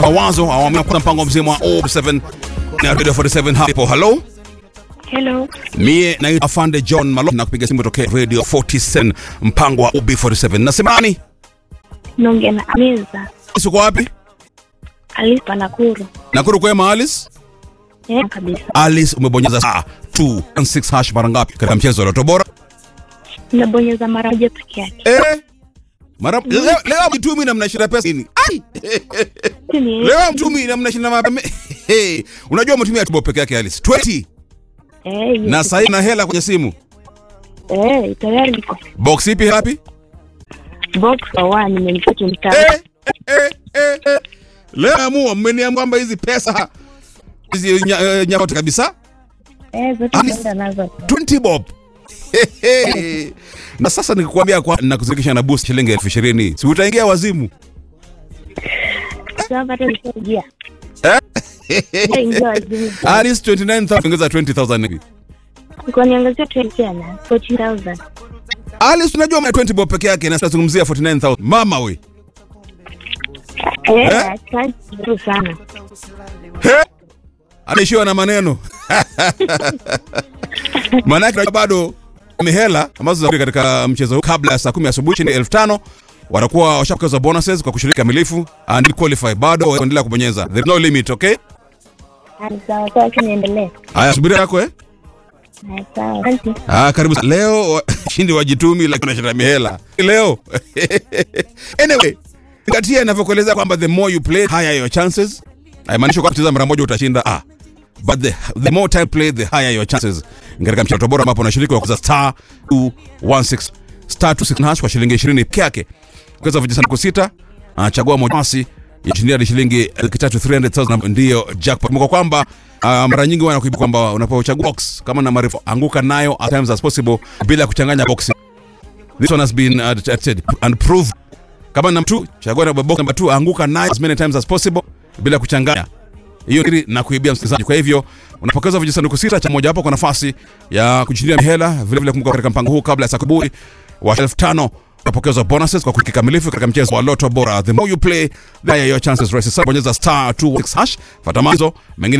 mawazo awamu ya kwanza mpango mzima wa O7 na Radio 47 hapo. Hello, Hello. mie naitwa Afande John Malo na kupiga simu tokea Radio 47 mpango wa UB47. Nasema nani? Naongea na Ameza. Uko wapi? Alipa Nakuru. Nakuru kwema Alice? Eh, kabisa. Alice umebonyeza saa 216 hash mara ngapi katika mchezo wa Loto Bora? Nimebonyeza mara moja peke yake. Eh? Mara leo, leo mtumi na mnashinda pesa nini? Ai! Ni- Leo mtumi na mnashinda mapema. Hey, unajua mtumia tubo peke yake Alice. 20 Eh, yes. na sasa na hela kwenye simu. Eh, tayari niko. Box ipi hapi? Box for one nimempata mtaa. Eh, eh, eh, eh. Leo amua mmeniambia kwamba hizi pesa hizi nya- eh, nyakote kabisa Eh, zote Ali- naenda nazo. 20 bob. Hehe. na sasa nikikwambia kwa nakuzirikisha na boost shilingi elfu ishirini si utaingia wazimu Sasa hata nishaingia. Eh? Nishaingia wazimu. Alice 29000 ongeza 20000 hivi Niko niangazia 20 tena. 14000. Alice unajua mna 20 bob peke yake na tunazungumzia 49000 mama we Eh, Eh? asante vizuri sana. He? anaishiwa na maneno maanake bado mihela ambazo za katika mchezo huu kabla ya saa kumi asubuhi chini elfu tano watakuwa washapokezwa bonuses kwa kushiriki kamilifu and qualify bado waendelea kubonyeza there is no limit okay Ah, Sawa, sawa, acha niendelee. haya subiri yako eh Ah, Sawa, asante. ah karibu sana. leo wa- shindi wajitumi lakini unashinda mihela leo anyway katia inavyokueleza kwamba the more you play higher your chances haimaanishi kwamba kucheza mara moja utashinda ah but the, the more time play the higher your chances katika mchezo bora ambapo unashiriki kwa kuza star 216 star 26 hash kwa shilingi 20 peke yake kuweza vijisanduku sita anachagua moja basi ya shilingi hadi shilingi laki tatu 300,000 ndiyo jackpot. Kumbuka kwamba uh, mara nyingi wanakuiba kwamba unapochagua box kama na maarifa anguka nayo as times as possible bila kuchanganya box. This one has been uh, tested and proved. Kama na mtu chagua na box number 2 anguka nayo as many times as possible bila kuchanganya hiyo siri na kuibia msikilizaji. Kwa hivyo unapokezwa vijisanduku sita cha moja hapo kwa nafasi ya kujishindia hela. Vile vile kumbuka katika mpango huu kabla ya saa kuburi wa elfu tano unapokezwa bonuses kwa kikamilifu katika mchezo wa Lotto Bora. The more you play, the higher your chances. Rahisi sana, bonyeza star 216 hash, fuata maagizo mengine